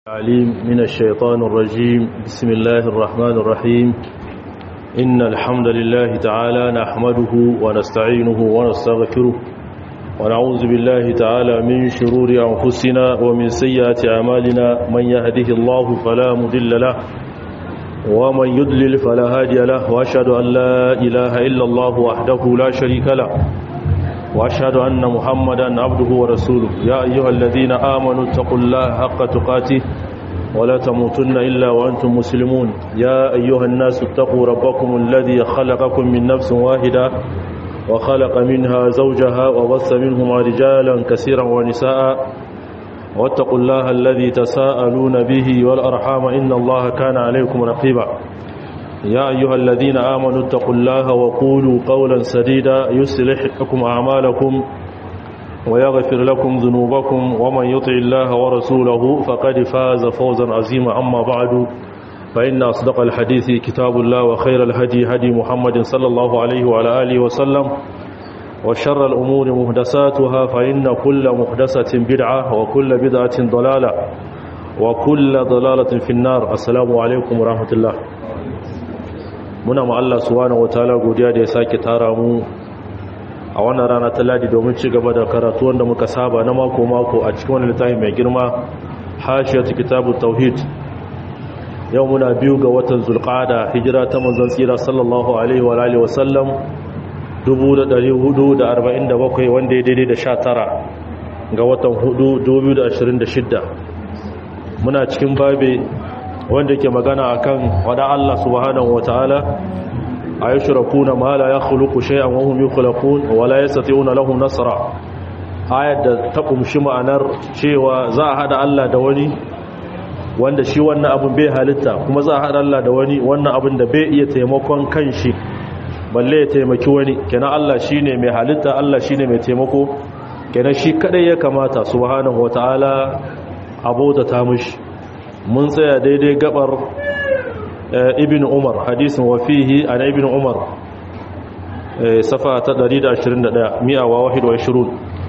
العليم من الشيطان الرجيم بسم الله الرحمن الرحيم إن الحمد لله تعالى نحمده ونستعينه ونستغفره ونعوذ بالله تعالى من شرور أنفسنا ومن سيئات أعمالنا من يهده الله فلا مضل له ومن يضلل فلا هادي له وأشهد أن لا إله إلا الله وحده لا شريك له وأشهد أن محمدا عبده ورسوله يا أيها الذين آمنوا اتقوا الله حق تقاته ولا تموتن إلا وأنتم مسلمون يا أيها الناس اتقوا ربكم الذي خلقكم من نفس واحدة وخلق منها زوجها وبث منهما رجالا كثيرا ونساء واتقوا الله الذي تساءلون به والأرحام إن الله كان عليكم رقيبا يا أيها الذين آمنوا اتقوا الله وقولوا قولا سديدا يصلح لكم أعمالكم ويغفر لكم ذنوبكم ومن يطع الله ورسوله فقد فاز فوزا عظيما أما بعد فإن أصدق الحديث كتاب الله وخير الهدي هدي محمد صلى الله عليه وعلى آله وسلم وشر الأمور مهدساتها فإن كل مهدسة بدعة وكل بدعة ضلالة وكل ضلالة في النار السلام عليكم ورحمة الله muna ma Allah subhanahu wataala godiya da ya sake tara mu a wannan rana ta ladi domin ci gaba da karatu wanda muka saba na mako mako a cikin wannan littafi mai girma hashiyatu kitabut tauhid yau muna biyu ga watan zulqa'ada hijira ta manzon tsira sallallahu alaihi wa alihi wasallam 1447 wanda ya daidai da 19 ga watan 4 2026 muna cikin babe wanda ke magana akan wada Allah subhanahu wataala ayushrikuna ma la yakhluqu shay'an wa hum yukhlaqun wa la yastati'una lahum nasra ayat da ta kumshi ma'anar cewa za a hada Allah da wani wanda shi wannan abin bai halitta kuma za a hada Allah da wani wannan abin da bai iya taimakon kanshi balle ya taimaki wani kenan Allah shine mai halitta Allah shine mai taimako kenan shi kadai ya kamata subhanahu wataala abota ta mushi mun tsaya daidai gabar ibn umar hadisin wafihi an ibn umar safa ta 121 mi'awa wahid wa shirun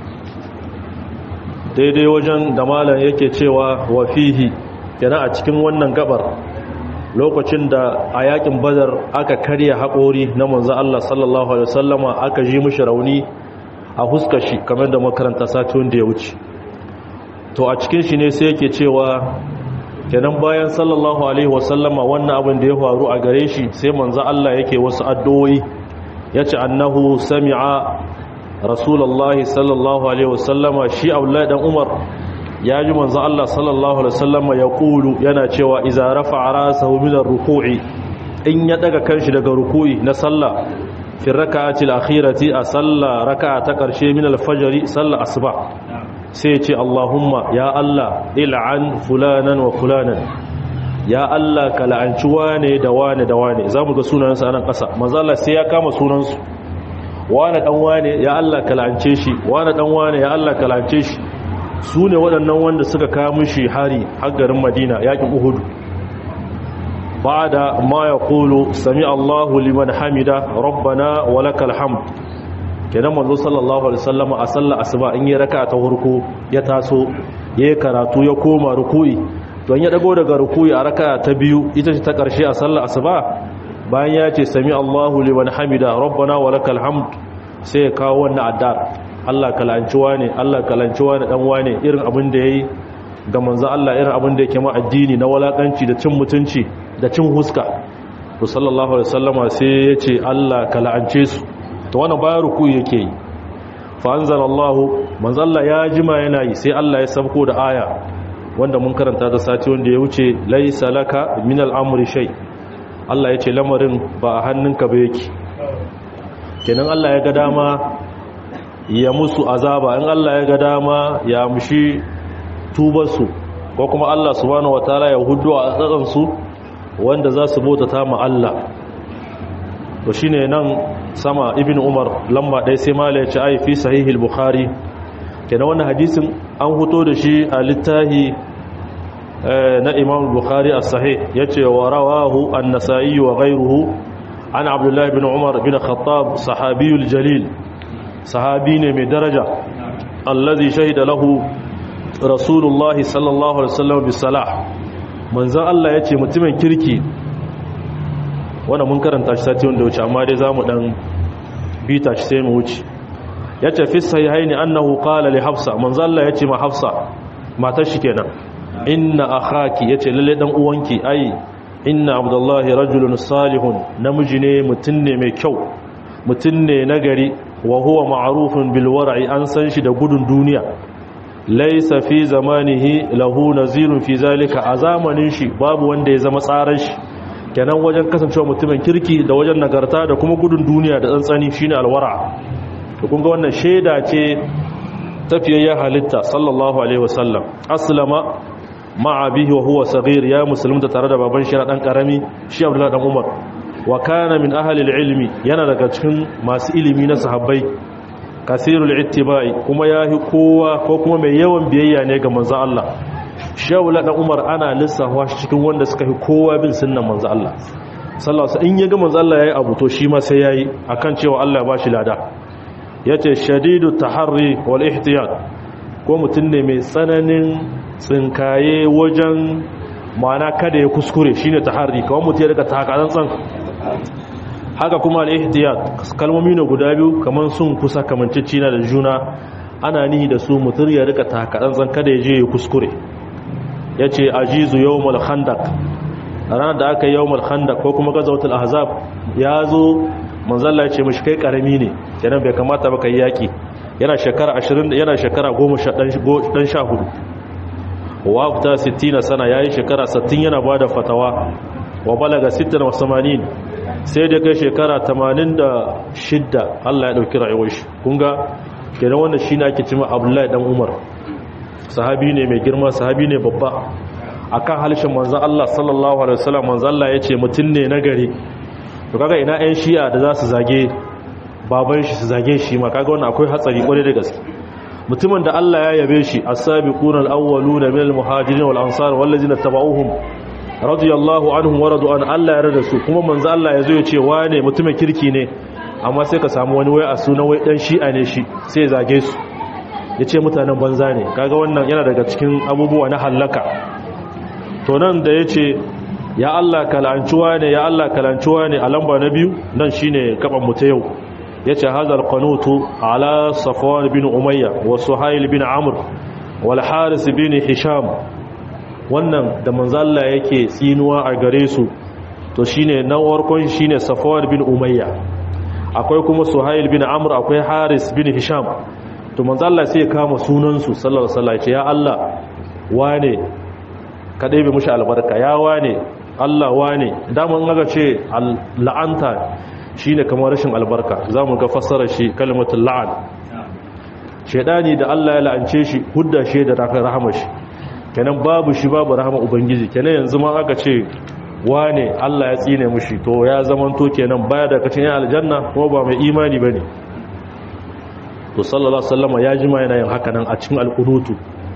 daidai wajen da malam yake cewa wafihi yana a cikin wannan gabar lokacin da a yakin badar aka karya haƙori na manzan Allah sallallahu alaihi wasallama aka ji mishi rauni a huskar shi kamar da makaranta sati wanda ya wuce to a cikin shi ne sai yake cewa kenan bayan sallallahu alaihi wasallama wannan abin da ya faru a gare shi sai manzo Allah yake wasu addu'o'i yace annahu sami'a rasulullahi sallallahu alaihi wasallama shi Abdullahi dan Umar ya ji manzo Allah sallallahu alaihi wasallama ya kulu yana cewa idza rafa'a rasahu min ar-ruku'i in ya daga kanshi daga ruku'i na sallah fi rak'ati al-akhirati a sallah raka'a ta karshe min al-fajr sallah asuba sai ce Allahumma ya Allah il'an fulanan wa fulanan ya Allah ka la'anci wane da wane da wane za mu ga sunansa a nan ƙasa mazala sai ya kama sunansu wane ɗan wane ya Allah ka la'ance shi wane ɗan wane ya Allah ka la'ance shi su ne waɗannan wanda suka kamun shi hari har garin madina yaƙin uhudu ba da ma ya kulu sami Allahu liman hamida rabbana wa lakal hamd kenan manzo sallallahu alaihi wasallam a sallar asuba in yi raka'a ta farko ya taso yayi karatu ya koma ruku'i don ya dago daga ruku'i a raka'a ta biyu ita ce ta karshe a sallar asuba bayan ya ce sami Allahu liman hamida rabbana wa lakal hamd sai ya kawo wannan addar Allah kalanci wane Allah kalanci wane dan wane irin abin da yayi ga manzo Allah irin abin da yake ma addini na walakanci da cin mutunci da cin huska to sallallahu alaihi wasallama sai ya ce Allah kalance su to wannan bayan ruku yake yi fa anzalallahu manzalla ya jima yana yi sai Allah ya sabko da aya wanda mun karanta da sati wanda ya wuce laysa laka min al'amri shay Allah ya ce lamarin ba a hannunka ba yake kenan Allah ya ga dama ya musu azaba in Allah ya ga dama ya mushi tubarsu ko kuma Allah subhanahu wataala ya hudu a tsatsansu wanda za su bauta ta ma Allah to shine nan sama ibn umar lamba ɗaya sai mala ya ce ai fi sahihil bukhari kenan wannan hadisin an hoto da shi a littahi na imam bukhari as-sahih yace wa rawahu an-nasa'i wa ghayruhu an abdullah ibn umar bin khattab sahabiyul jalil sahabi ne mai daraja allazi shahida lahu rasulullah sallallahu alaihi wasallam bisalah manzon Allah yace mutumin kirki wannan mun karanta shi sati wanda wuce amma dai zamu dan bita shi sai mu wuce yace fi sahihaini annahu qala li hafsa manzon Allah yace ma hafsa matar shi kenan inna akhaki yace lalle dan uwanki ai inna abdullahi rajulun salihun namiji ne mutun ne mai kyau mutun ne nagari wa huwa ma'rufun bil war'i an san shi da gudun duniya laysa fi zamanihi lahu nazirun fi zalika a zamanin shi babu wanda ya zama tsaran shi kenan wajen kasancewa mutumin kirki da wajen nagarta da kuma gudun duniya da tsantsani shine alwara to kun ga wannan sheda ce tafiyayya halitta sallallahu alaihi wasallam aslama ma'a bihi wa huwa saghir ya musulunta tare da baban shi na dan karami shi Abdullah dan Umar wa kana min ahli ilmi yana daga cikin masu ilimi na sahabbai kasirul ittiba'i kuma yahi kowa ko kuma mai yawan biyayya ne ga manzon Allah shi Abdullah dan Umar ana lissafa shi cikin wanda suka fi kowa bin sunnan manzon Allah sallallahu alaihi in ya ga manzon Allah yayi abu to shi ma sai yayi akan cewa Allah ya bashi lada yace shadidu taharri wal ihtiyat ko mutum ne mai tsananin tsinkaye wajen mana kada ya kuskure shine taharri kawai mutum ya rika takatsantsan haka kuma al-ihtiyat kalmomi ne guda biyu kaman sun kusa kamanceci na da juna ana nihi da su mutum ya rika takatsantsan kada ya je ya kuskure yace ajizu yawmul khandaq ranar da aka yi yawmul khandaq ko kuma gazawatul ahzab ya zo manzalla ya ce mashi kai karami ne kenan bai kamata ba kai yaki yana shekara 20 yana shekara 10 dan 14 wa afta 60 sana yayi shekara 60 yana bada fatawa wa balaga 86 sai da kai shekara 86 Allah ya dauki rayuwar shi kun ga kenan wannan shine ake cewa Abdullahi dan Umar sahabi ne mai girma sahabi ne babba akan halishin manzon Allah sallallahu alaihi wasallam manzon Allah yace mutun ne nagari to kaga ina ƴan shi'a da za su zage baban shi su zage shi ma kaga wannan akwai hatsari kwarai da gaske mutumin da Allah ya yabe shi as-sabiquna al-awwaluna min al-muhajirin wal ansar wal ladina tabauhum radiyallahu anhum wa radu an Allah ya rada su kuma manzo Allah yazo ya ce wane mutumin kirki ne amma sai ka samu wani wai a sunan wai dan shi'a ne shi sai zage su yace mutanen banza ne kaga wannan yana daga cikin abubuwa na halaka to nan da yace ya Allah kalancuwa ne ya Allah kalancuwa ne a lamba na biyu nan shine gaban mu ta yau yace hadal qanutu ala safwan bin umayya wa suhail bin amr wal haris bin hisham wannan da manzo Allah yake tsinuwa a gare su to shine na warkon shine safwan bin umayya akwai kuma suhail bin amr akwai haris bin hisham to manzo Allah sai ya kama sunan su sallallahu alaihi wasallam ya Allah wane ka ɗebe mushi albarka ya wane Allah wane daman aga ce la'anta shine kamar rashin albarka zamu ga fassara shi kalmatul la'an shedani da Allah ya la'ance shi hudda shi da rahama shi kenan babu shi babu rahama ubangiji kenan yanzu ma aka ce wane Allah ya tsine mushi to ya zamanto kenan baya da kacin yan aljanna kuma ba mai imani bane to sallallahu alaihi wasallam ya jima yana yin haka nan a cikin alqunutu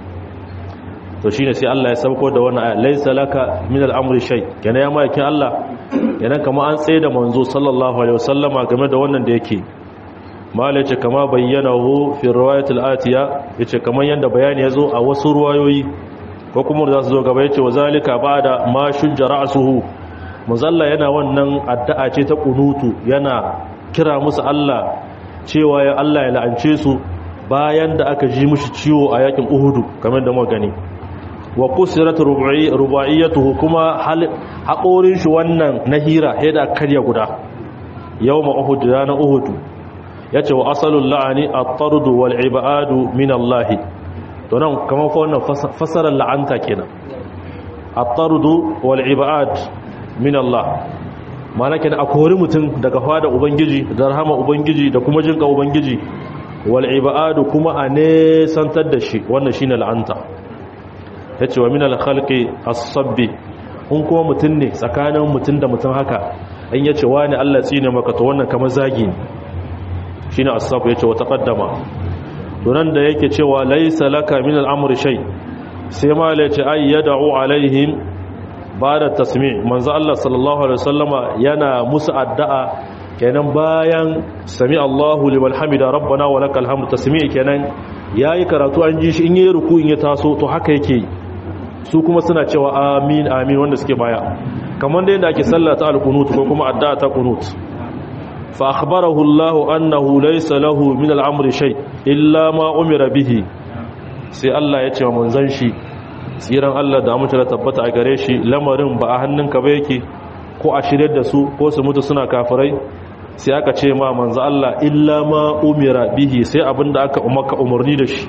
to shine sai Allah ya sauko da wannan aya laysa laka min al-amri shay kenan ya maikin Allah kenan kamar an tsaye da manzo sallallahu alaihi wasallama game da wannan da yake mala yace kama bayyanahu fi riwayat al-atiya yace kamar yanda bayani yazo a wasu ruwayoyi ko kuma da su zo gaba yace wazalika ba'da ma shujja ra'suhu muzalla yana wannan addu'a ce ta kunutu yana kira musu Allah cewa ya Allah ya la'ance su bayan da aka ji mushi ciwo a yakin Uhudu kamar da muka gani wa kusirat rubaiyatuhu kuma haƙorin shi wannan na hira da karya guda yawma uhud na uhud yace wa asalul la'ani at-tard wal ibadu min Allah to nan kamar fa wannan fasarar la'anta kenan at-tard wal ibad min Allah mana kenan akori mutum daga fada ubangiji da rahama ubangiji da kuma jinka ubangiji wal ibadu kuma a nesantar da shi wannan shine la'anta ya ce wa minal khalqi as-sabbi kun kuma mutum ne tsakanin mutum da mutum haka in ya ce wani Allah tsine maka to wannan kamar zagi ne shine as-sab ya ce wa taqaddama to nan da yake cewa laysa laka min al-amri shay sai ma la ce ay yad'u alaihim ba'da tasmi' manzo Allah sallallahu alaihi wasallama yana musu addu'a kenan bayan sami Allahu liman hamida rabbana wa lakal hamdu tasmi' kenan yayi karatu an ji shi in yayi ruku in ya taso to haka yake su kuma suna cewa amin amin wanda suke baya kamar da yadda ake sallata al-qunut ko kuma addu'a ta qunut fa akhbarahu Allah annahu laysa lahu min al-amri shay illa ma umira bihi sai Allah ya ce wa manzon shi tsiran Allah da amince da tabbata a gare shi lamarin ba a hannunka ba yake ko a shirye da su ko su mutu suna kafirai sai aka ce ma manzo Allah illa ma umira bihi sai abinda aka umaka umarni da shi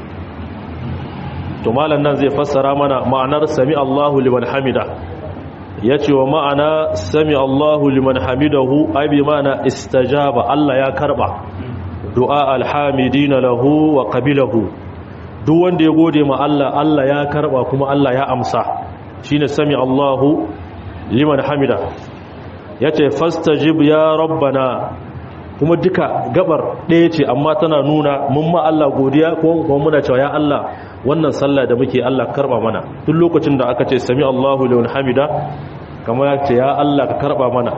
to malam nan zai fassara mana ma'anar sami Allahu liman hamida yace wa ma'ana sami Allahu liman hamidahu ai bi ma'ana istajaba Allah ya karba du'a alhamidina lahu wa qabilahu duk wanda ya gode ma Allah Allah ya karba kuma Allah ya amsa shine sami Allahu liman hamida yace fastajib ya rabbana kuma duka gabar ɗaya ce amma tana nuna mun ma Allah godiya kuma muna cewa ya Allah wannan sallah da muke Allah karba mana duk lokacin da aka ce sami Allahu liman hamida kamar ya ce ya Allah ka karba mana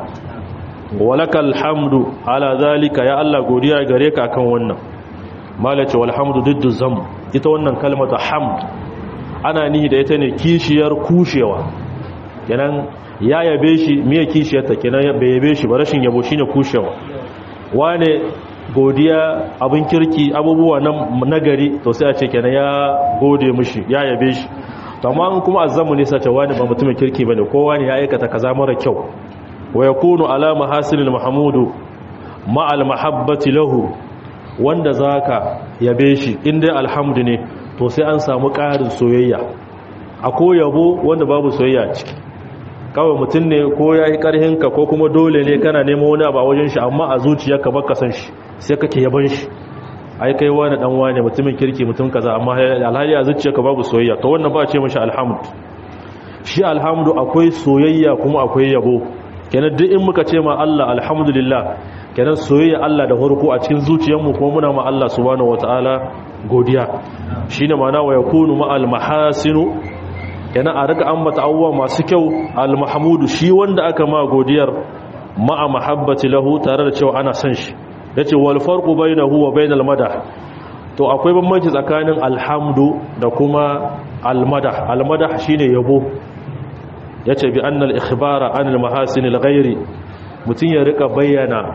walakal hamdu ala zalika ya Allah godiya gare ka akan wannan malace walhamdu diddu zam ita wannan kalmata hamd ana nihi da ita ne kishiyar kushewa kenan ya yabe shi miye kishiyarta kenan bai yabe shi ba rashin yabo shine kushewa wane godiya abin kirki abubuwa na nagari to sai a ce kenan ya gode mishi ya yabe shi to amma kuma azzamu ne sace wani ba mutumin kirki bane kowa ne ya aikata kaza mara kyau wa yakunu ala mahasinil mahmudu ma al mahabbati lahu wanda zaka yabe shi inda alhamdu ne to sai an samu ƙarin soyayya akwai yabo wanda babu soyayya ciki kawai mutum ne ko ya yi ƙarhinka ko kuma dole ne kana nemo wani abu a wajen shi amma a zuciyarka baka san shi sai kake yaban shi ai kai wani dan wani mutumin kirki mutum kaza amma alhali a zuciyarka babu soyayya to wannan ba ce mishi alhamdu shi alhamdu akwai soyayya kuma akwai yabo kenan duk in muka ce ma Allah alhamdulillah kenan soyayya Allah da farko a cikin zuciyarmu kuma muna ma Allah subhanahu wataala godiya shine ma'ana wa yakunu ma al mahasinu kenan a rika ambata abubuwa masu kyau al mahmudu shi wanda aka ma godiyar ma'a mahabbati lahu tare da cewa ana son shi yace wal farqu bainahu wa bainal madah to akwai bambanci tsakanin alhamdu da kuma almadah almadah shine yabo yace bi annal ikhbara anil mahasinil ghairi mutun ya rika bayyana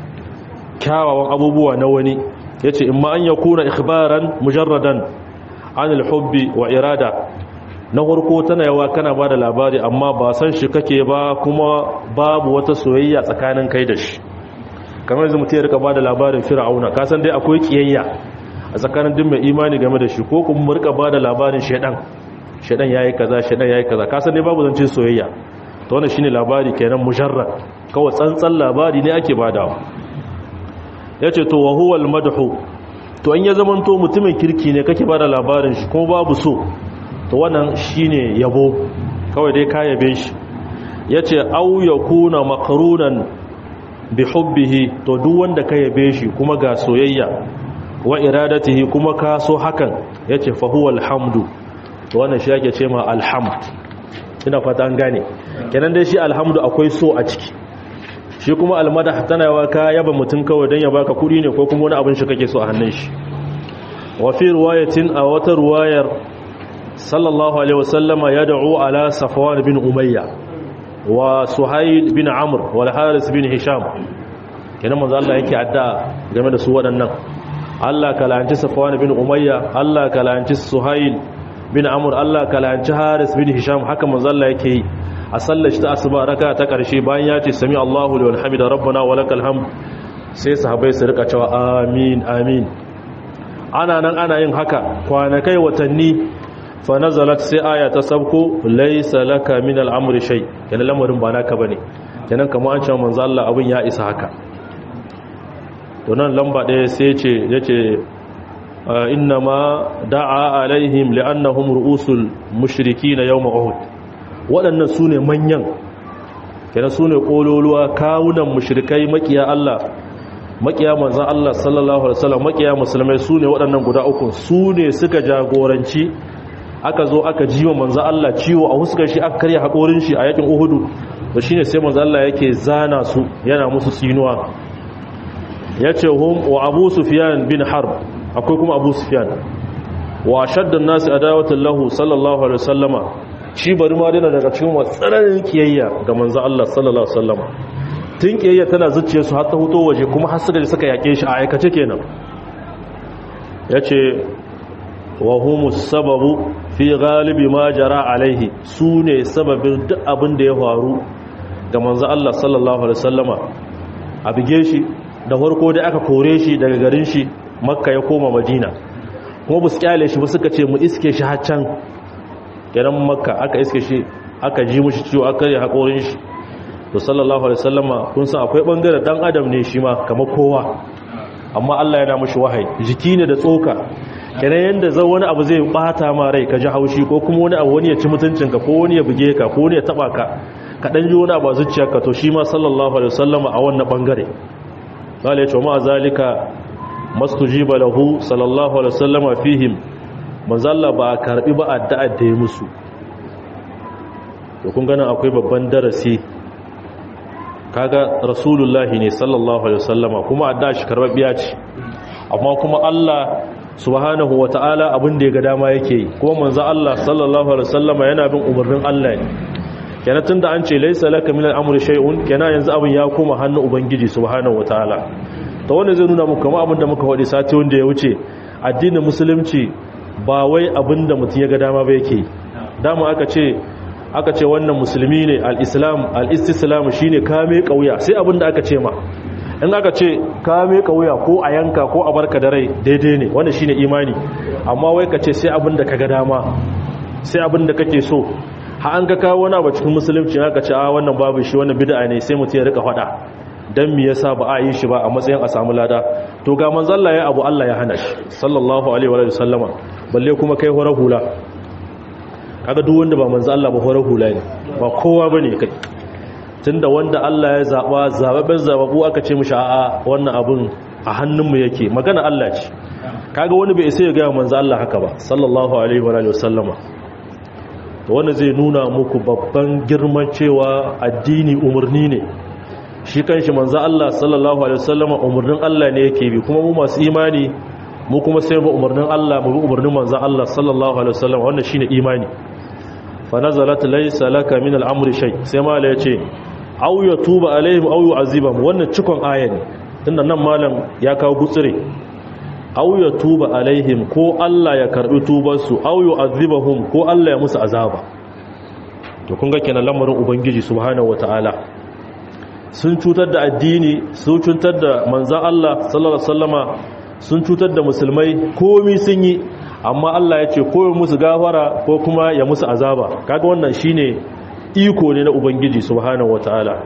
kyawawan abubuwa na wani yace imma an yakuna ikhbaran mujarradan anil hubbi wa irada na farko tana yawa kana bada labari amma ba san shi kake ba kuma babu wata soyayya tsakanin kai da shi kamar yanzu mutum ya rika bada labarin fir'auna ka san dai akwai kiyayya a tsakanin duk mai imani game da shi ko kuma mu rika bada labarin shedan shedan yayi kaza shedan yayi kaza ka san dai babu zancin soyayya to wannan shine labari kenan mujarrad kawai tsantsan labari ne ake badawa yace to wa huwa al-madhu to an ya zamanto mutumin kirki ne kake bada labarin shi kuma babu so to wannan shine yabo kawai dai ka yabe shi yace au yakuna maqrunan bi hubbihi to duk wanda ka yabe shi kuma ga soyayya wa iradatihi kuma ka so hakan yace fa huwa alhamdu to wannan shi yake ce ma alhamd ina fata an gane kenan dai shi alhamdu akwai so a ciki shi kuma almadah tana yawa ka yaba mutun kawai dan ya baka kudi ne ko kuma wani abin shi kake so a hannun shi wa fi riwayatin a wata riwayar sallallahu alaihi wasallama yad'u ala safwan bin umayya wa suhail bin amr wal haris bin hisham kenan manzo Allah yake adda game da su waɗannan Allah ka lanci safwan bin umayya Allah ka lanci suhail bin amr Allah ka lanci haris bin hisham haka manzo Allah yake yi a sallar ta asuba raka ta karshe bayan ya ce sami Allahu liman hamida rabbana wa lakal hamd sai sahabbai su rika cewa amin amin ana nan ana yin haka kwanakai watanni fa nazalat sai aya ta sabko laysa laka min al'amri shay kenan lamarin ba naka bane kenan kamar an cewa manzo Allah abin ya isa haka to nan lamba ɗaya sai ce yace inna ma da'a alaihim li'annahum ru'usul mushrikin yawm uhud waɗannan sune manyan kenan sune kololuwa kawunan mushrikai makiya Allah makiya manzo Allah sallallahu alaihi wasallam makiya musulmai sune waɗannan guda uku sune suka jagoranci aka zo aka jiwa manzo Allah ciwo a huskar shi aka karya hakorin shi a yakin Uhudu to shine sai manzo Allah yake zana su yana musu sinuwa yace hum wa Abu Sufyan bin Harb akwai kuma Abu Sufyan wa shaddan nasi adawatan lahu sallallahu alaihi wasallama shi bari ma dina daga cikin watsararin kiyayya ga manzo Allah sallallahu alaihi wasallama tun kiyayya tana zuciya su har ta huto waje kuma har suka suka yake shi a aikace kenan yace wa humus sababu fi galibi ma jara alaihi sune sababin duk abin da ya faru ga manzo Allah sallallahu alaihi wasallama a bige shi da farko dai aka kore shi daga garin shi makka ya koma madina kuma bu su kyale shi ba suka ce mu iske shi haccan kenan makka aka iske shi aka ji mushi ciwo aka yi haƙorin shi to sallallahu alaihi wasallama kun san akwai bangaren dan adam ne shi ma kamar kowa amma Allah yana mushi wahayi jiki ne da tsoka kenan yanda zan wani abu zai bata ma rai ka ji haushi ko kuma wani abu wani ya ci mutuncinka ko wani ya buge ka ko wani ya taba ka ka dan ji wani abu a zuciyarka to shi ma sallallahu alaihi wasallama a wannan bangare قال يا جماعه ذلك ما استجيب له صلى الله عليه وسلم فيهم manzo Allah ba karbi ba addu'a da ya musu to kun ganin akwai babban darasi kaga rasulullahi ne sallallahu alaihi wasallama kuma addu'a shi karbabiya ce amma kuma Allah subhanahu wataala abin da ya ga dama yake yi kuma manzo Allah sallallahu alaihi wasallama yana bin umarnin Allah ne kenan tunda an ce laysa laka min al-amri shay'un kenan yanzu abin ya koma hannun ubangiji subhanahu wataala to wanda zai nuna muku kamar abin da muka wadi sati wanda ya wuce addinin musulunci ba wai abin da mutum ya ga dama ba yake dama aka ce aka ce wannan musulmi ne al-islam al-istislam shine kame kauya sai abin da aka ce ma in aka ce kame kauya ko a yanka ko a barka da rai daidai ne wannan shine imani amma wai ka ce sai abin da ka ga dama sai abin da kake so ha an ga kawo wani abu cikin musulunci aka ce a wannan babu shi wannan bid'a ne sai mutum ya rika faɗa dan me yasa ba a yi shi ba a matsayin a samu lada to ga manzon Allah ya abu Allah ya hana shi sallallahu alaihi wa sallama balle kuma kai horar hula kaga duk wanda ba manzon Allah ba horar hula ne ba kowa bane kai tunda wanda Allah ya zaba zababben zababu aka ce mishi a'a wannan abun a hannunmu yake magana Allah ce kaga wani bai sai ya ga manzon Allah haka ba sallallahu alaihi wa sallama wanda zai nuna muku babban girman cewa addini umarni ne shi kanshi manzo Allah sallallahu alaihi wasallam umarnin Allah ne yake bi kuma mu masu imani mu kuma sai mu umarnin Allah mu bi umarnin manzo Allah sallallahu alaihi wasallam wannan shine imani fa nazalat laysa laka min al-amri shay sai mala yace aw yatuba alaihim aw yu'azibahum wannan cikon aya ne tunda nan malam ya kawo gutsire aw yatuba alaihim ko Allah ya karbi tubarsu aw yu'azibahum ko Allah ya musu azaba to kun ga kenan lamarin ubangiji subhanahu wataala sun cutar da addini sun cutar da manzan Allah sallallahu alaihi wasallama sun cutar da musulmai komi sun yi amma Allah ya ce ko musu gafara ko kuma ya musu azaba kaga wannan shine iko ne na ubangiji subhanahu wataala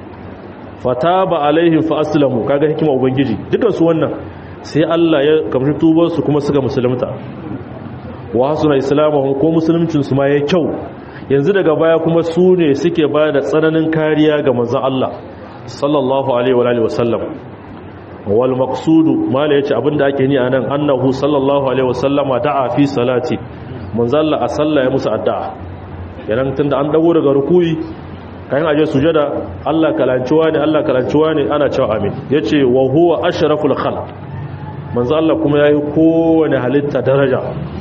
fataba alaihim fa aslamu kaga hikima ubangiji dukan su wannan sai Allah ya kamshi tubar su kuma suka musulunta wa hasuna islamuhum ko musuluncin su ma yayi kyau yanzu daga baya kuma su ne suke ba da tsananin kariya ga manzon Allah sallallahu alaihi wa alihi wasallam wal maqsudu mala yace abinda ake ni anan annahu sallallahu alaihi wasallama da'a fi salati manzo Allah a sallah ya musu addu'a yanan tunda an dago daga rukuyi kayan aje sujada Allah kalanciwa ne Allah kalanciwa ne ana cewa amin yace wa huwa ashraful khalq manzo Allah kuma yayi kowane halitta daraja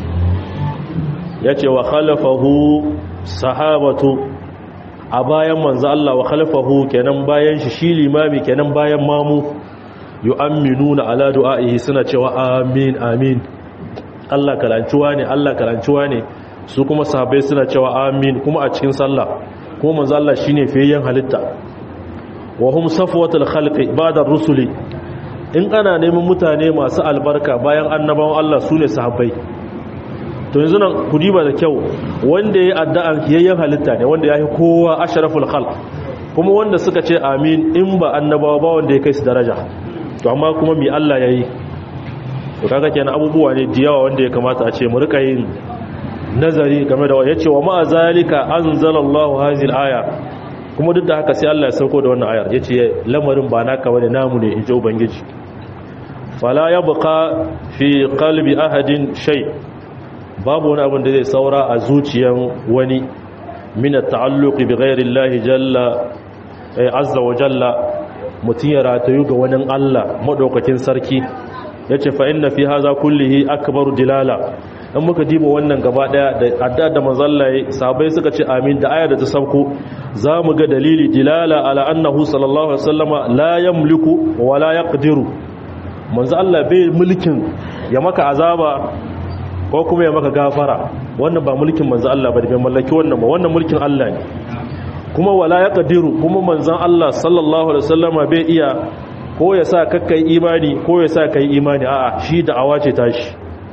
yace wa khalafahu sahabatu a bayan manzo Allah wa khalfahu kenan bayan shi shi limami kenan bayan mamu yu'minuna ala du'aihi suna cewa amin amin Allah kalancuwa ne Allah kalancuwa ne su kuma sahabbai suna cewa amin kuma a cikin sallah kuma manzo Allah shine fiyayyen halitta wa hum safwatul khalqi ba'da rusuli in ana neman mutane masu albarka bayan annabawan Allah sune sahabbai to yanzu nan ku diba da kyau wanda ya addu'an kiyayyen halitta ne wanda ya yi kowa asharaful khalq kuma wanda suka ce amin in ba annabawa ba wanda ya kai su daraja to amma kuma mi Allah yayi to kaga kenan abubuwa ne diyawa wanda ya kamata a ce mu rika yin nazari game da yace wa ma zalika anzalallahu hadhihi aya kuma duk da haka sai Allah ya sauko da wannan ayar yace lamarin ba naka bane namu ne inji ubangiji fala yabqa fi qalbi ahadin shay' babu wani abin da zai saura a zuciyan wani mina ta'alluqi bi ghairillahi jalla ay azza wa jalla mutun ya ratayu ga wani Allah madaukakin sarki yace fa inna fi hadha kullihi akbaru dilala dan muka diba wannan gaba daya da addu'a da manzallaye sahabbai suka ce amin da aya da ta sauko zamu ga dalili dilala ala annahu sallallahu alaihi wasallama la yamliku wa la yaqdiru manzo Allah bai mulkin ya maka azaba ko kuma ya maka gafara wannan ba mulkin manzo Allah ba bai mallaki wannan ba wannan mulkin Allah ne kuma wala yaqdiru kuma manzon Allah sallallahu alaihi wasallama bai iya ko ya sa kakkai imani ko ya sa kai imani a'a shi da'awa ce tashi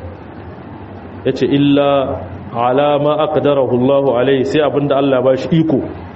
yace illa ala ma aqdarahu Allah alaihi sai abinda Allah ba shi iko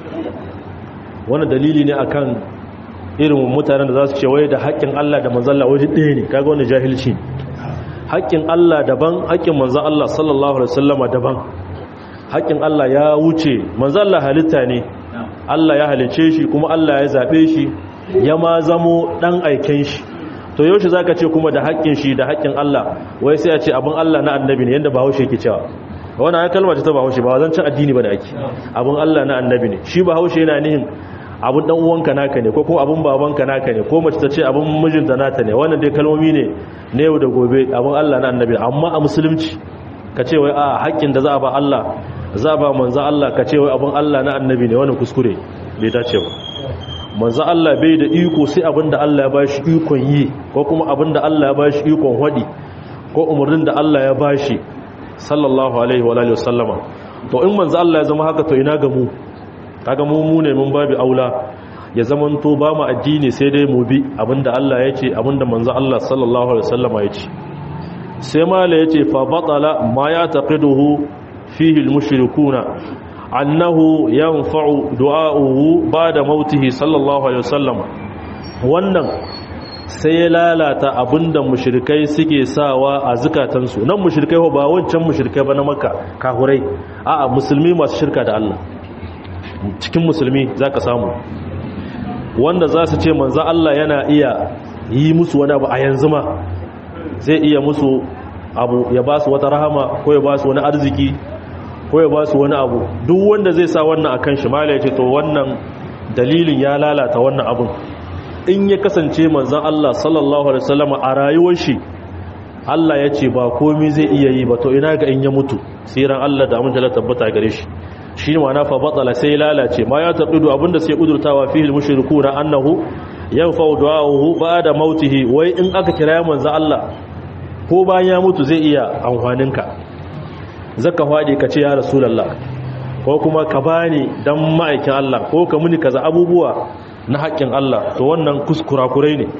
wannan dalili ne akan irin mutanen da za su ce waye da haƙƙin Allah da manzon Allah waje ɗaya ne kaga wannan jahilci haƙƙin Allah daban haƙƙin manzon Allah sallallahu alaihi wasallama daban haƙƙin Allah ya wuce manzon Allah halitta ne Allah ya halice shi kuma Allah ya zabe shi ya ma zamo dan aiken shi to yaushe zaka ce kuma da haƙƙin shi da haƙƙin Allah wai sai a ce abin Allah na annabi ne yanda Bahaushe yake cewa wannan ai kalma ce ta Bahaushe ba zan ci addini ba da ake abin Allah na annabi ne shi Bahaushe yana nihin abin dan uwanka naka ne ko kuma abin babanka naka ne ko mace ta ce abin mijinta nata ne wannan dai kalmomi ne na yau da gobe abin Allah na annabi amma a musulunci ka ce wai a haƙƙin da za a ba Allah za a ba manzo Allah ka ce wai abin Allah na annabi ne wannan kuskure bai dace ba manzo Allah bai da iko sai abinda Allah ya bashi ikon yi ko kuma abinda Allah ya bashi ikon hadi ko umarnin da Allah ya bashi sallallahu alaihi wa alihi wasallama to in manzo Allah ya zama haka to ina ga mu kaga mu mu ne mun babu aula ya zaman to ba mu addini sai dai mu bi abinda Allah ya ce abinda manzo Allah sallallahu alaihi wasallama ya ce sai mala ya ce fa batala ma ya taqiduhu fihi al-mushrikuna annahu yanfa'u du'a'uhu ba'da mautihi sallallahu alaihi wasallam wannan sai ya lalata abinda mushrikai suke sawa a zukatansu nan mushrikai ba wancan mushrikai ba na makka kahurai a'a musulmi masu shirka da Allah cikin musulmi zaka samu wanda za su ce manzo Allah yana iya yi musu wani abu a yanzu ma zai iya musu abu ya ba su wata rahama ko ya ba su wani arziki ko ya ba su wani abu duk wanda zai sa wannan akan shi mala ya ce to wannan dalilin ya lalata wannan abun in ya kasance manzon Allah sallallahu alaihi wasallam a rayuwar shi Allah ya ce ba komai zai iya yi ba to ina ga in ya mutu siran Allah da amince tabbata gare shi shi ne ma'ana fa batala sai lalace ma ya tabbidu abinda sai kudurtawa fihi mushrikuna annahu yanfa'u du'ahu ba'da mautihi wai in aka kira manzon Allah ko bayan ya mutu zai iya amfaninka zaka faɗi ka ce ya rasulallah ko kuma ka bani dan ma'aikin Allah ko ka muni kaza abubuwa na haƙƙin Allah to wannan kuskurakurai ne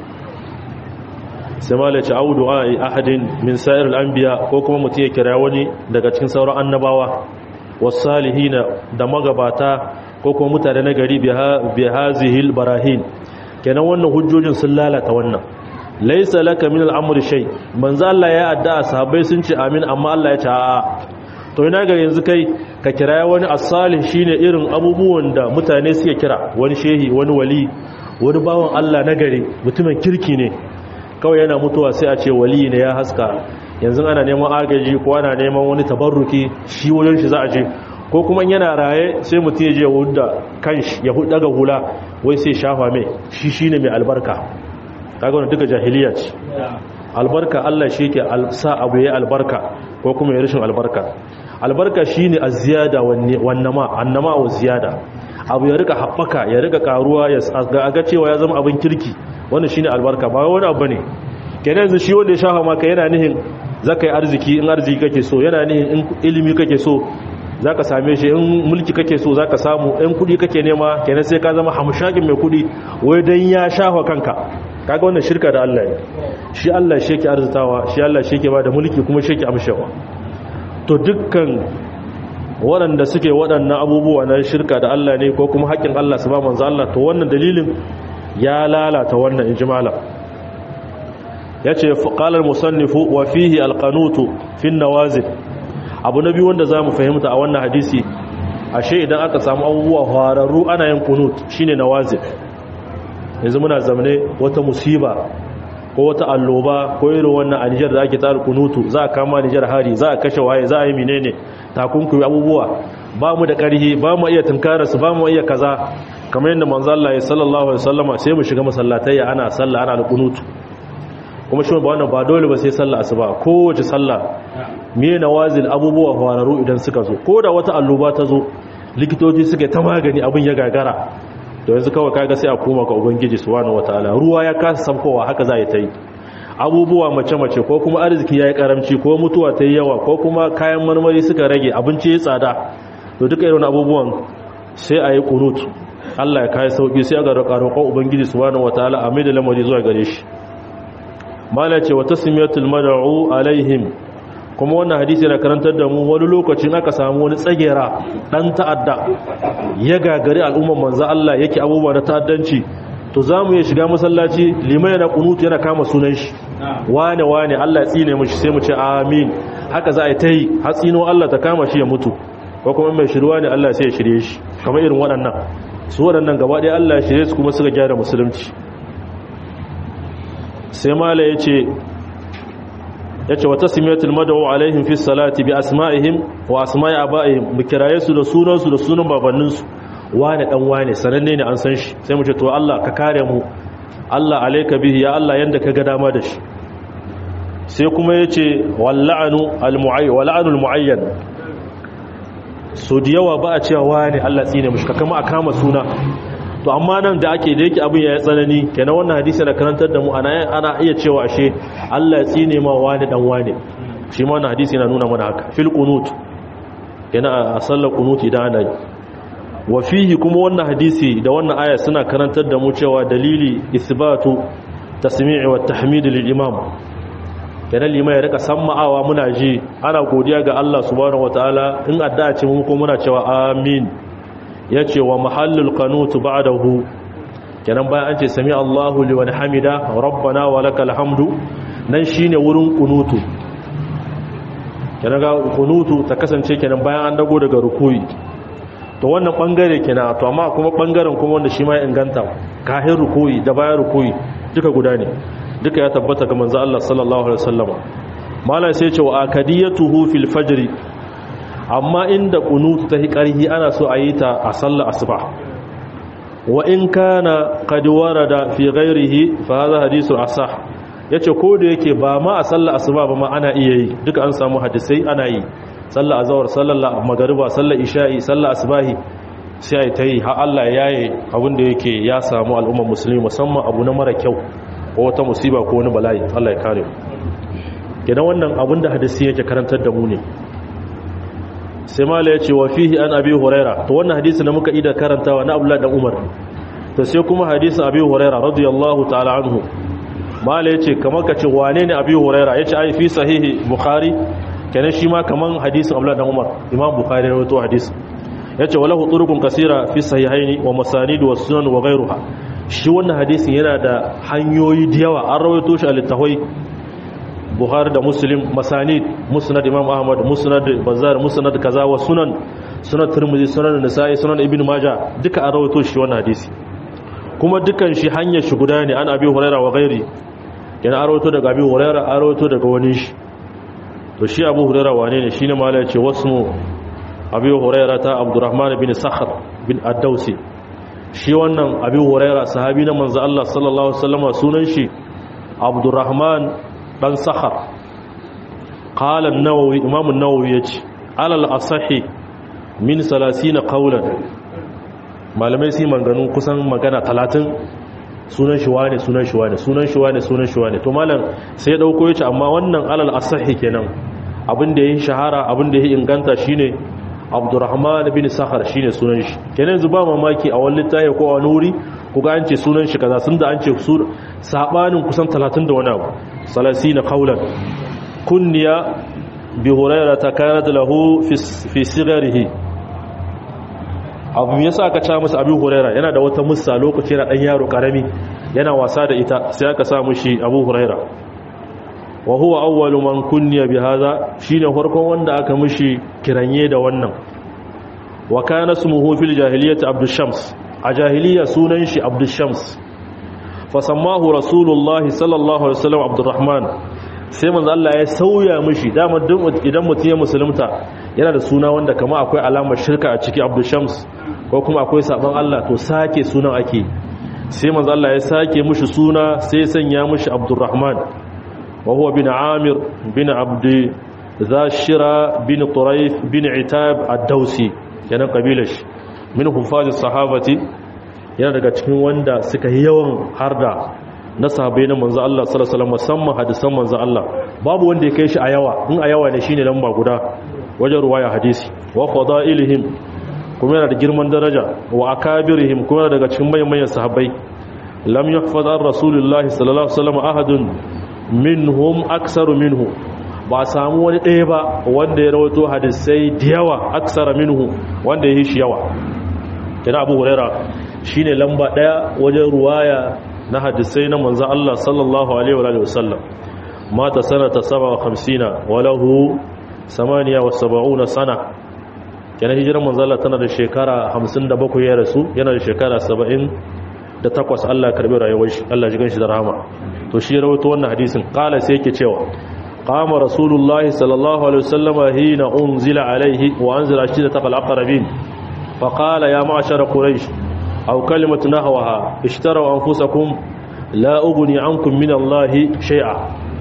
sai ma lace audu a ahadin min sa'ir al'anbiya ko kuma mutum ya kira wani daga cikin sauran annabawa wasalihina da magabata ko kuma mutane na gari bi hazihil barahin kenan wannan hujjojin sun lalata wannan laisa laka min al'amri shay manzo Allah ya adda sahabbai sun ce amin amma Allah ya ce a'a to ina ga yanzu kai ka kira wani as-salih shine irin abubuwan da mutane suke kira wani shehi wani wali wani bawan Allah na gari mutumin kirki ne kawai yana mutuwa sai a ce wali ne ya haska yanzu ana neman agaji ko ana neman wani tabarruki shi wajen shi za a je ko kuma yana raye sai mutum ya je wanda kanshi ya daga hula wai sai shafa mai shi shine mai albarka kaga wannan duka jahiliya ce albarka Allah shi ke sa abu ya albarka ko kuma ya rashin albarka albarka shine az-ziyada wan nama annama wa ziyada abu ya rika haɓaka ya rika karuwa ya ga cewa ya zama abin kirki wannan shine albarka ba wani abu ne kenan yanzu shi wanda ya shafa maka yana nihin zaka yi arziki in arziki kake so yana nihin in ilimi kake so zaka same shi in mulki kake so zaka samu in kudi kake nema kenan sai ka zama hamshakin mai kudi wai dan ya shafa kanka kaga wannan shirka da Allah ne shi Allah shi yake arzitawa shi Allah shi yake bada mulki kuma shi yake amshewa to dukkan waɗanda suke waɗannan abubuwa na shirka da Allah ne ko kuma haƙƙin Allah su ba manzo Allah to wannan dalilin ya lalata wannan ijmala yace qala al-musannifu wa fihi al-qanutu fi an-nawazil abu nabi wanda zamu fahimta a wannan hadisi ashe idan aka samu abubuwa hararru ana yin qunut shine nawazil yanzu muna zamane wata musiba ko wata alloba ko irin wannan a Nijar da ake tsara kunutu za a kama Nijar hari za a kashe waye za a yi menene takunkumi abubuwa ba mu da ƙarhi ba mu iya tunkararsu ba mu iya kaza kamar yadda manzo Allah ya sallallahu alaihi wasallama sai mu shiga masallatai ana sallah ana alqunutu kuma shi ba wannan ba dole ba sai sallah asuba kowace sallah me nawazil abubuwa fararu idan suka zo ko da wata alluba ta zo likitoci suka ta magani abin ya gagara to yanzu kawai kaga sai a koma ga ubangiji subhanahu wataala ruwa ya kasa sabkowa haka za ta yi abubuwa mace-mace ko kuma arziki ya yi karamci ko mutuwa ta yi yawa ko kuma kayan marmari suka rage abinci ya tsada to duka irin abubuwan sai a yi kunut Allah ya kai sauki sai ga roƙon ubangiji subhanahu wataala a mai da lamari zuwa gare shi mala ce wa tasmiyatul mad'u alaihim kuma wannan hadisi yana karantar da mu wani lokacin aka samu wani tsagera dan ta'adda ya gagari al'umman manzo Allah yake abubuwa na ta'addanci to zamu iya shiga masallaci limai yana kunutu yana kama sunan shi wane wane Allah ya tsine mishi sai mu ce amin haka za a yi ta yi hatsino Allah ta kama shi ya mutu ko kuma mai shirwa ne Allah sai ya shirye shi kamar irin waɗannan su waɗannan gaba ɗaya Allah ya shirye su kuma suka gyara musulunci sai mala ya ce ya ce wata simiyatul madawo alaihim fi salati bi asma'ihim wa asma'i aba'ihim mu kiraye su da sunansu da sunan babanninsu wane dan wane sananne ne an san shi sai mu ce to Allah ka kare mu Allah alayka bihi ya Allah yanda ka ga dama da shi sai kuma yace walla'anu almu'ayyan wala'anu almu'ayyan so da yawa ba a cewa wane Allah tsine mushi kama a kama suna to amma nan da ake da yake abin ya tsanani kenan wannan hadisi da karantar da mu ana ana iya cewa ashe Allah ya tsine ma wani dan wane shi ma wannan hadisi yana nuna mana haka fil qunut kenan a sallar qunut idan ana yi wa fihi kuma wannan hadisi da wannan aya suna karantar da mu cewa dalili isbatu tasmi'i wa tahmid lil imam kenan liman ya rika samma'awa muna ji ana godiya ga Allah subhanahu wataala in addu'a ce mu ko muna cewa amin yace wa mahallul qanut ba'dahu kenan bayan an ce sami Allahu liman hamida rabbana wa lakal hamdu nan shine wurin kunutu kenan ga kunutu ta kasance kenan bayan an dago daga rukuyi to wannan bangare kenan to amma kuma bangaren kuma wanda shi ma ya inganta kahin rukuyi da bayan rukuyi duka guda ne duka ya tabbata ga manzo Allah sallallahu alaihi wasallam malai sai ce wa akadiyatuhu fil fajr amma inda kunutu ta hi karhi ana so a yi ta a sallar asuba wa in kana qad warada fi ghairihi fa hadha hadithu asah yace ko da yake ba ma a sallar asuba ba ma ana iya yi duka an samu hadisai ana yi sallar azhar sallar magriba sallar isha'i sallar asbahi sai ai tayi har Allah yayi abin da yake ya samu al'ummar musulmi musamman abu na mara kyau ko wata musiba ko wani bala'i Allah ya kare gidan wannan abin da hadisi yake karantar da mu ne sai mala ya ce wa fihi an abi huraira to wannan hadisi da muka ida karantawa na abdullahi dan umar to sai kuma hadisin abi huraira radiyallahu ta'ala anhu mala ya ce kamar ka ce wane ne abi huraira ya ce ai fi sahihi bukhari kenan shi ma kaman hadisin abdullahi dan umar imam bukhari rawaito hadisi ya ce walahu turukun kasira fi sahihaini wa masanid wa sunan wa ghayruha shi wannan hadisin yana da hanyoyi da yawa an rawaito shi a littafai buhari da muslim masanid musnad imam ahmad musnad bazar musnad kaza wa sunan sunan tirmidhi sunan nisa'i sunan ibn majah duka an rawaito shi wannan hadisi kuma dukan shi hanyar shi guda ne an abi huraira wa ghairi yana an rawaito daga abi huraira an rawaito daga wani shi to shi abu huraira wane ne shine mala ya ce wasmu abi huraira ta abdurrahman bin sakhr bin ad-dausi shi wannan abi huraira sahabi na manzo Allah sallallahu alaihi wasallam sunan shi abdurrahman dan sakhar qala an-nawawi imam an-nawawi yace alal asahi min 30 qawlan malamai sai manganu kusan magana 30 sunan shi wane sunan shi wane sunan shi wane sunan shi wane to malam sai ya dauko yace amma wannan alal asahi kenan abin da yayin shahara abin da yayin inganta shine abdurrahman bin sakhar shine sunan shi kenan zuba mamaki a wani littafi ko a wani wuri ko ga an ce sunan shi kaza sun da an ce su sabanin kusan 30 da wani abu salasina qaulan kunniya bi hurairah kanat lahu fi sigarihi abu yasa aka ca masa abu hurairah yana da wata mussa lokaci yana dan yaro karami yana wasa da ita sai aka sa mushi abu hurairah wa huwa awwalu man kunniya bi hadha shine farkon wanda aka mishi kiranye da wannan wa kana ismuhu fil jahiliyyati abdul shams a jahiliya sunan shi abdul shams fa sammahu rasulullahi sallallahu alaihi wasallam abdurrahman sai manzo Allah ya sauya mishi dama idan mutum ya musulunta yana da suna wanda kama akwai alamar shirka a ciki abdul shams ko kuma akwai sabon Allah to sake sunan ake sai manzo Allah ya sake mishi suna sai ya sanya mishi abdurrahman wa huwa bin amir bin abdi zashira bin turayf bin itab ad-dausi yana kabilar shi min hufazi sahabati yana daga cikin wanda suka yi yawan harda na sahabbai na manzo Allah sallallahu alaihi wasallam musamman hadisan manzo Allah babu wanda ya kai shi a yawa in a yawa ne shine lamba guda wajen ruwaya hadisi wa fadailihim kuma yana da girman daraja wa akabirihim kuma yana daga cikin manyan sahabbai lam yuhfaz an rasulullahi sallallahu alaihi wasallam ahadun minhum aksaru minhu ba samu wani ɗaya ba wanda ya rawato hadisai da yawa aksara minhu wanda ya yi shi yawa kina abu huraira shine lamba ɗaya wajen ruwaya na hadisai na manzan Allah sallallahu alaihi wa sallam mata sanata 57 wa lahu 78 sana kina hijiran manzan Allah tana da shekara 57 ya rasu yana da shekara 78 Allah karbi rayuwar shi Allah ji ganshi da rahama to shi rawaito wannan hadisin kala sai yake cewa قام رسول الله صلى الله عليه وسلم حين أنزل عليه وأنزل عشيرة الأقربين فقال يا معشر قريش أو كلمة نحوها اشتروا أنفسكم لا أغني عنكم من الله شيئا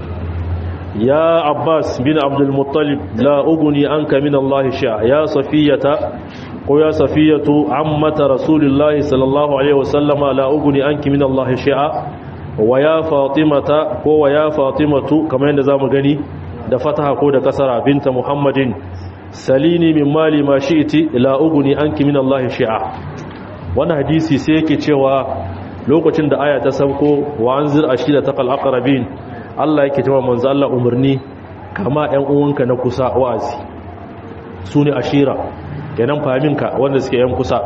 يا عباس بن عبد المطلب لا أغني عنك من الله شيئا يا صفية ويا صفية عمة رسول الله صلى الله عليه وسلم لا أغني عنك من الله شيئا ويا فاطمة ويا فاطمة كما يندزام غني da fataha ko da kasara binta muhammadin salini min mali ma shi'ti la ugni anki min Allah shi'a wannan hadisi sai yake cewa lokacin da aya ta sauko wa anzir ashira taqal aqrabin Allah yake cewa manzo Allah umarni kama ƴan uwanka na kusa wa'azi sune ashira kenan fahiminka wanda suke ƴan kusa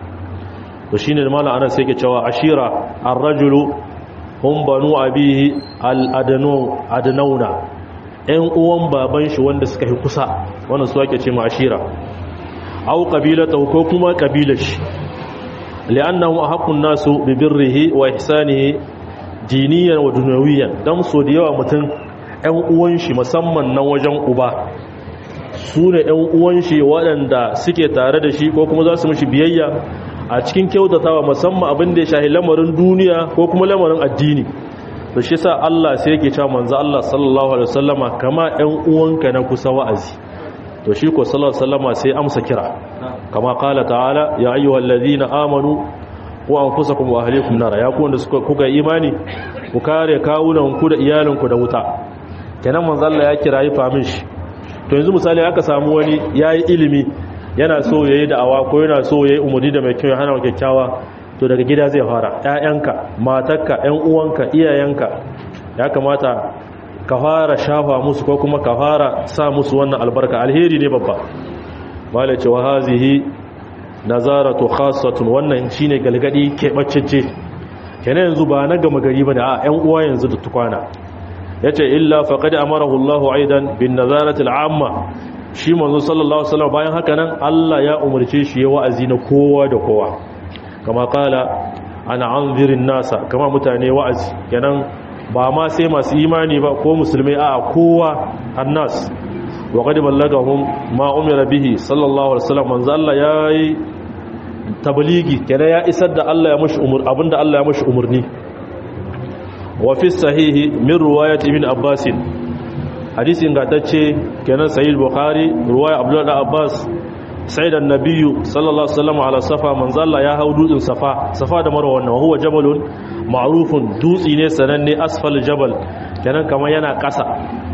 to shine mallan ana sai yake cewa ashira ar-rajulu hum banu abihi al-adnu adnauna ‘yan uwan baban shi wanda suka yi kusa wanda su ake ce ma ashira au ƙabilata ko kuma ƙabilar shi li'annahu haqqun nasu bi birrihi wa ihsanihi diniyan wa dunyawiyan dan so da yawa mutum ‘yan uwan shi musamman nan wajen uba su ne ‘yan uwan shi waɗanda suke tare da shi ko kuma za su mishi biyayya a cikin kyautatawa musamman abin da ya shahi lamarin duniya ko kuma lamarin addini to shi sa Allah sai yake cewa manzo Allah sallallahu alaihi wasallama kama ɗan uwanka na kusa wa'azi to shi ko sallallahu alaihi wasallama sai amsa kira kama qala ta'ala ya ayyuhallazina amanu qu anfusakum wa ahlikum nar ya ku wanda suka kuga imani ku kare kawunan ku da iyalin ku da wuta kenan manzo Allah ya kira yi famin shi to yanzu misali aka samu wani yayi ilimi yana so yayi da'awa ko yana so yayi umudi da mai kyau ya hana kyakkyawa to daga gida zai fara ƴaƴanka matarka ƴan uwanka iyayenka ya kamata ka fara shafa musu ko kuma ka fara sa musu wannan albarka alheri ne babba malai ce wa hazihi nazaratu khassatun wannan shine galgadi keɓaccece kenan yanzu ba na gama gari bane a ƴan uwa yanzu da tukwana yace illa faqad amarahu Allahu aidan bin nazarati al'amma shi manzo sallallahu alaihi wasallam bayan haka nan Allah ya umarce shi ya wa'azi na kowa da kowa kama kala ana anzirin nasa kama mutane wa'azi kenan ba ma sai masu imani ba ko musulmai a kowa annas wa qad ballagahum ma umira bihi sallallahu alaihi wasallam manzo Allah yayi tabligi kenan ya isar da Allah ya mushi umur abinda Allah ya mushi umurni wa fi sahihi min riwayat ibn abbas hadisi ingantacce kenan sahih bukhari riwaya abdullah abbas sai da nabiyu sallallahu alaihi wasallam ala safa manzo Allah ya hau dutsen safa safa da marwa wannan huwa jabalun ma'rufun dutsi ne sananne asfal jabal kenan kamar yana kasa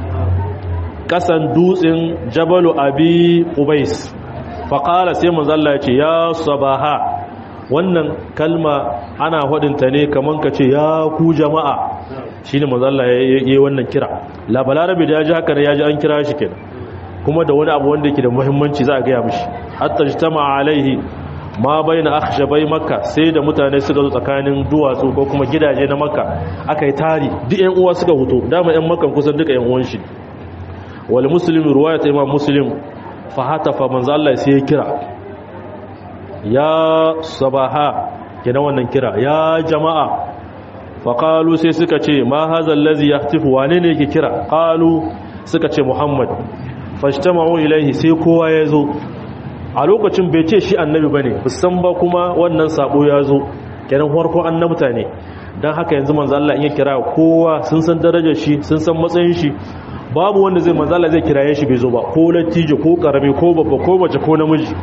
kasan dutsen jabalu abi qubais fa qala sai manzo Allah ya ce ya sabaha wannan kalma ana hadinta ne kaman kace ya ku jama'a shine manzo Allah ya yi wannan kira la balarabi da ya ji haka ya ji an kira shi kenan kuma da wani abu wanda yake da muhimmanci za a gaya mishi hatta jitama alaihi ma baina akhshabai makka sai da mutane suka zo tsakanin duwatsu ko kuma gidaje na makka aka yi tari duk ƴan uwa suka huto dama ƴan makkan kusan duka ƴan uwan shi wal muslim riwayat imam muslim fa hatafa manzo Allah sai ya kira ya sabaha kina wannan kira ya jama'a fa qalu sai suka ce ma hadha allazi yahtifu wane ne yake kira qalu suka ce muhammad fashtama'u ilaihi sai kowa ya zo a lokacin bai ce shi annabi bane musan ba kuma wannan sabo ya zo kenan farko annabta ne dan haka yanzu manzo Allah in ya kira kowa sun san darajar shi sun san matsayin shi babu wanda zai manzo Allah zai kiraye shi bai zo ba ko lattijo ko karami ko babba ko mace ko namiji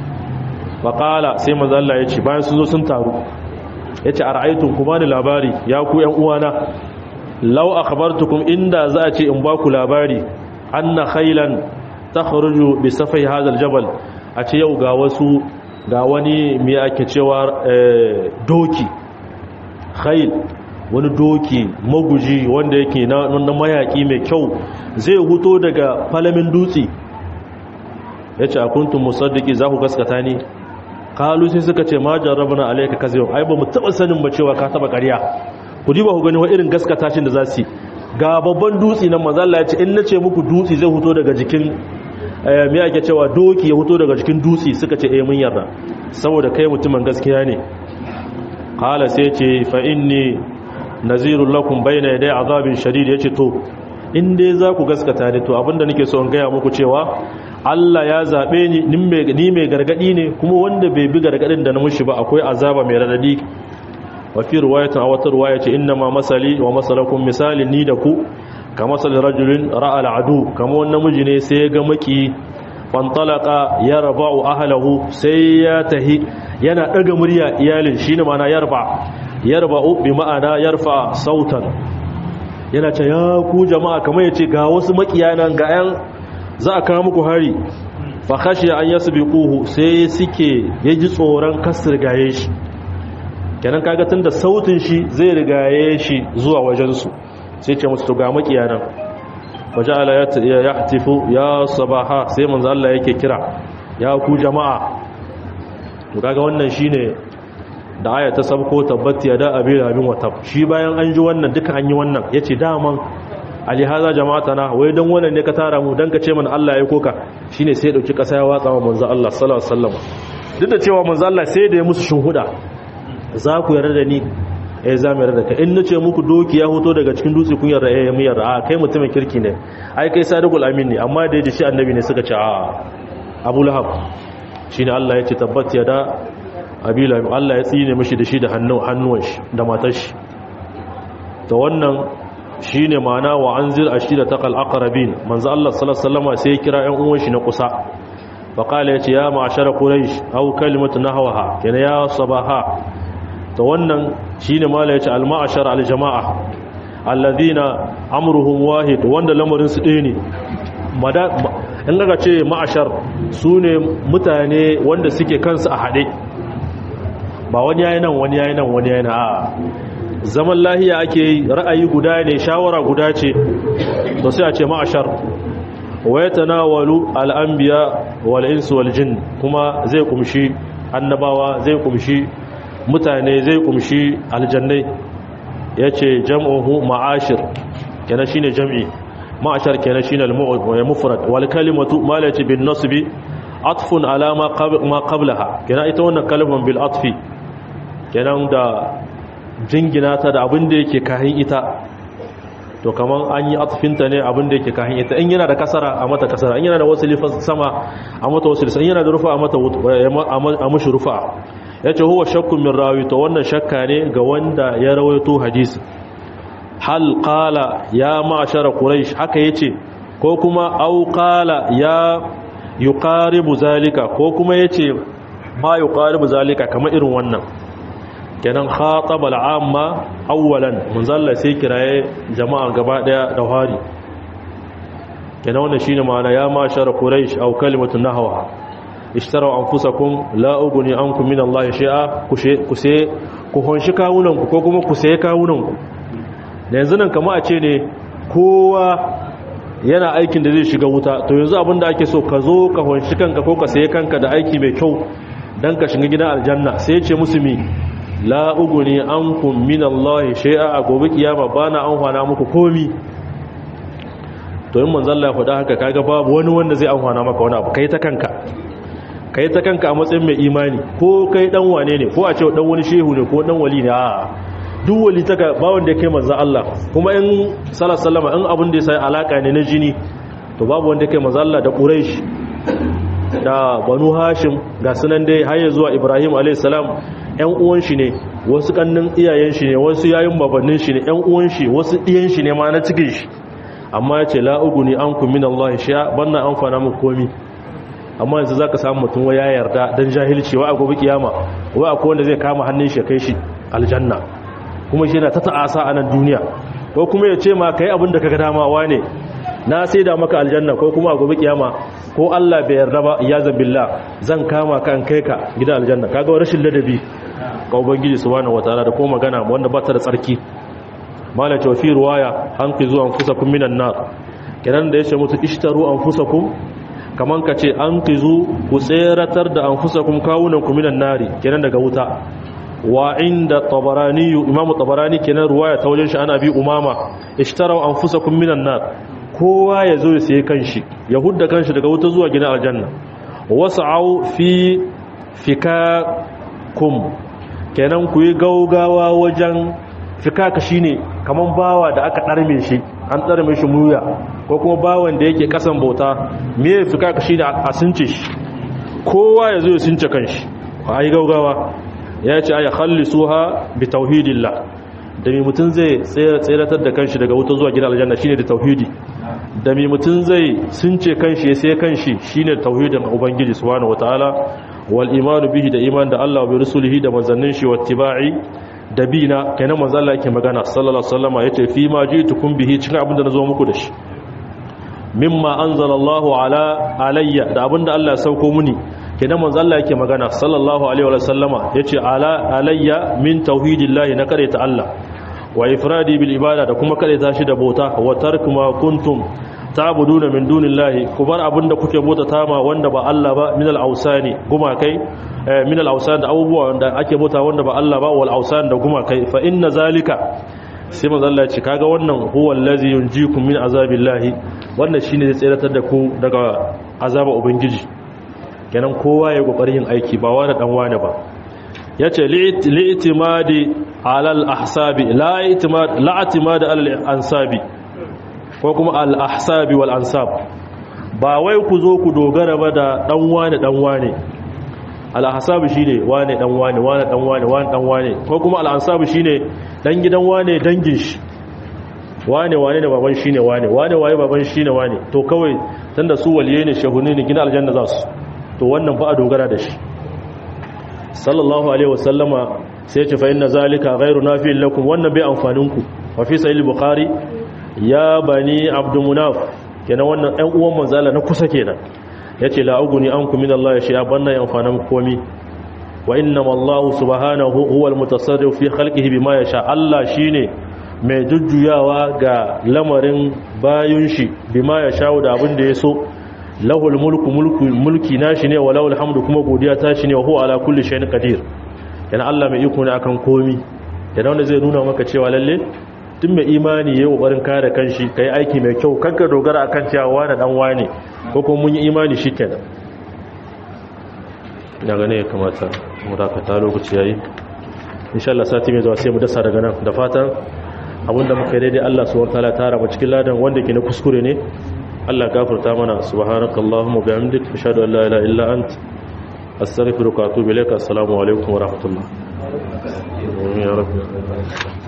faqala sai manzo Allah ya ce bayan sun zo sun taru yace ara'aytum kuma ni labari ya ku ƴan uwana law akhbartukum inda za a ce in ba ku labari anna khaylan takhruju bi safai hadha aljabal a ce yau ga wasu ga wani me ake cewa doki khayl wani doki maguji wanda yake na mayaki mai kyau zai huto daga falamin dutse yace akuntum musaddiqi za ku gaskata ni kalu sai suka ce ma jarrabna alayka kazyum ai ba mu taba sanin ba cewa ka taba ƙarya ku diba ku gani wa irin gaskata shin da zasu ga babban dutsi nan manzo Allah ya ce in nace muku dutsi zai huto daga jikin me ake cewa doki ya huto daga jikin dutsi suka ce eh mun yarda saboda kai mutumin gaskiya ne qala sai ce fa inni nazirul lakum bayna yaday azabin shadid yace to in dai za ku gaskata ne to abinda nake so in gaya muku cewa Allah ya zaɓe ni ni mai gargaɗi ne kuma wanda bai bi gargaɗin da na mushi ba akwai azaba mai radadi wa fi riwayatin a wata riwaya ce inna ma masali wa masalakum misali ni da ku ka masali rajulin ra'a al'adu kama wani namiji ne sai ya ga maki fantalaka ya raba'u ahlahu sai ya tahi yana ɗaga murya iyalin shine ma'ana yarba yarba'u bi ma'ana yarfa sautan yana ce ya ku jama'a kamar ya ce ga wasu makiyanan ga 'yan za a kawo muku hari fa kashi an yasu bi kuhu sai suke ya ji tsoron kasar gaye shi kenan kaga tun da sautin shi zai rigaye shi zuwa wajensu sai ce musu ga makiyanan waje ala ya hatifu ya sabaha sai manzo Allah yake kira ya ku jama'a to kaga wannan shine da aya ta sabko tabbati ya da abi rabin wata shi bayan an ji wannan duka an yi wannan yace daman alihaza jama'ata na wai don wannan ne ka tara mu don ka ce mana Allah ya koka shine sai ya dauki kasa ya watsa wa manzo Allah sallallahu alaihi wasallam duk da cewa manzo Allah sai da ya musu shuhuda za ku yarda da ni eh za mu yarda da ka in nace muku doki ya hoto daga cikin dutse kun yarda eh mu yarda a kai mutumin kirki ne ai kai sadiqul amin ne amma da yaji shi annabi ne suka ce a Abu Lahab shine Allah ya ce tabbat ya da Abila Allah ya tsine mishi da shi da hannuwan shi da matar shi to wannan shi ne mana wa an zir a shi da taƙal akarabin manzo Allah salasalama sai ya kira ‘yan uwan shi na kusa faƙala ya ce ya ma'ashara ƙuraish au kalimatu na hawa yana ya sabaha ta wannan shi ne mala ya ce al-ma'ashar al-jama'a alladhina amruhum wahid wanda lamarin su ɗaya ne in daga ce ma'ashar su ne mutane wanda suke kansu a haɗe ba wani yayi nan wani yayi nan wani yayi nan a zaman lahiya ake yi ra'ayi guda ne shawara guda ce to sai a ce ma'ashar wa yatanawalu al-anbiya wal insu wal jin kuma zai kumshi annabawa zai kumshi mutane zai kumshi aljannai yace jam'uhu ma'ashir kenan shine jam'i ma'ashar kenan shine al-mufrad wal kalimatu malati bin nasbi atfun ala ma qablaha kenan ita wannan kalman bil atfi kenan da jingina ta da abin da yake kahin ita to kaman an yi atfinta ne abin da yake kahin ita in yana da kasara a mata kasara in yana da wasu lifan sama a mata wasu lifan in yana da rufa a mata a mashi rufa ya ce huwa shakkun min rawi to wannan shakka ne ga wanda ya rawaito hadisi hal qala ya ma'ashara quraish haka yace ko kuma au qala ya yuqaribu zalika ko kuma yace ma yuqaribu zalika kamar irin wannan kenan khataba al'amma awwalan munzalla sai kiraye jama'a gaba daya da hari kenan wannan shine ma'ana ya mashara quraish aw kalimatu nahwa ishtaraw anfusakum la ughni ankum min Allah shay'a kushe kuse ku honshi kawunan ku ko kuma ku saye kawunan ku da yanzu nan kamar a ce ne kowa yana aikin da zai shiga wuta to yanzu abinda ake so ka zo ka honshi kanka ko ka saye kanka da aiki mai kyau dan ka shiga gidan aljanna sai ya ce musu mi la uguni ankum min Allah shay'a a gobe kiyama bana amfana muku komi to in manzo Allah ya faɗa haka kaga babu wani wanda zai amfana maka wani abu kai ta kanka kai ta kanka a matsayin mai imani ko kai dan wane ne ko a ce dan wani shehu ne ko dan wali ne a duk wali ta ba wanda ya kai manzo Allah kuma in sallallahu in abin da ya sai alaka ne na jini to babu wanda ya kai manzo Allah da Quraysh da Banu Hashim ga sunan dai har zuwa Ibrahim alayhis salam ‘yan uwan shi ne wasu kannin iyayen shi ne wasu yayin babannin shi ne ƴan uwan shi wasu ɗiyan shi ne ma na cikin shi amma ya ce la uguni ankum min Allah sha banna amfana muku komi amma yanzu zaka samu mutum wa ya yarda dan jahilci wa a gobe kiyama wa akwai wanda zai kama hannun shi kai shi aljanna kuma shi yana ta ta'asa a nan duniya ko kuma ya ce ma kai abin da kaga dama wane na sai da maka aljanna ko kuma a gobe kiyama ko Allah bai yarda ba ya zabillah zan kama ka an kai ka gidan aljanna kaga rashin ladabi ga ubangiji subhanahu wataala da kuma magana wanda ba ta da tsarki mala ta fi ruwaya an ki zuwa anfusakum minan nar kenan da yace mutu ishtaru anfusakum kaman ka ce an ki zu ku tseratar da anfusakum kawunan ku minan nari kenan daga wuta wa inda tabarani imam tabarani kenan ruwaya ta wajen shi ana bi umama ishtaraw anfusakum minan nar kowa ya zo ya sayi kanshi ya hudda kanshi daga wuta zuwa gidan aljanna wasa'u fi fikakum kenan ku yi gaugawa wajen fikaka shine kaman bawa da aka darme shi an darme shi muya ko kuma bawan da yake kasan bauta me fikaka shine a sunce shi kowa ya zo ya sunce kanshi a yi gaugawa ya ce aya khallisuha bi tauhidillah da mai mutum zai tseratar da kanshi daga wuta zuwa gidan aljanna shine da tauhidi da mai mutum zai sunce kanshi ya sai kanshi shine tauhidin ubangiji subhanahu wataala wal imanu bihi da iman da Allah bi rusulihi da manzannin shi wattiba'i da bina kenan manzo Allah yake magana sallallahu alaihi wasallam yace fi ma ji'tukum bihi cikin abin da nazo muku da shi mimma anzalallahu ala alayya da abin da Allah ya sauko muni kenan manzo Allah yake magana sallallahu alaihi wa sallama yace ala alayya min tauhidillahi na kare ta Allah wa ifradi bil ibada da kuma kare ta shi da bauta wa tarku ma kuntum ta'buduna min dunillahi ku bar abinda kuke bauta tama wanda ba Allah ba min al ausani gumakai min al ausan da abubuwa wanda ake bauta wanda ba Allah ba wal ausan da gumakai fa inna zalika sai manzo Allah ya ce kaga wannan huwa allazi yunjikum min azabillahi wannan shine zai tsiratar da ku daga azaba ubangiji kenan kowa ya kokari yin aiki ba wani dan wani ba yace li'timadi alal ahsabi la i'timad la i'timad alal ansabi ko kuma al ahsabi wal ansab ba wai ku zo ku dogara ba da dan wani dan wani al ahsabi shine wani dan wani wani dan wani wani dan wani ko kuma al ansabi shine dan gidan wani dangin shi wane wane ne baban shine wane wane waye baban shine wane to kawai tunda su waliye ne shehuni ne gina aljanna za su to wannan ba a dogara da shi sallallahu alaihi wasallama sai ce fa inna zalika ghairu nafi'in lakum wannan bai amfanin ku wa fi sahih bukhari ya bani abdul munaf kenan wannan ɗan uwan manzala na kusa kenan yace la uguni ankum min Allah shay'a banna amfanin komi wa inna Allah subhanahu huwa al-mutasarrif fi khalqihi bima yasha Allah shine mai jujjuyawa ga lamarin bayun shi bima yasha da abin da ya so lahul mulku mulku mulki nashi ne wa lahul hamdu kuma godiya ta shi ne wa huwa ala kulli shay'in qadir yana Allah mai iko ne akan komi yana wanda zai nuna maka cewa lalle tun mai imani yayi kokarin kare kanshi kai aiki mai kyau kanka dogara akan cewa wani dan wane ko kuma mun yi imani shikenan daga ne ya kamata mu dakata lokaci yayi insha Allah sati mai zuwa sai mu dasa daga nan da fatan abinda muka yi daidai Allah subhanahu wa ta'ala tara mu cikin ladan wanda ke na kuskure ne Allah gafarta mana subhanakallahumma bihamdik ashhadu an la ilaha illa ant astaghfiruka wa atubu ilaik assalamu alaikum wa rahmatullah ya rabbi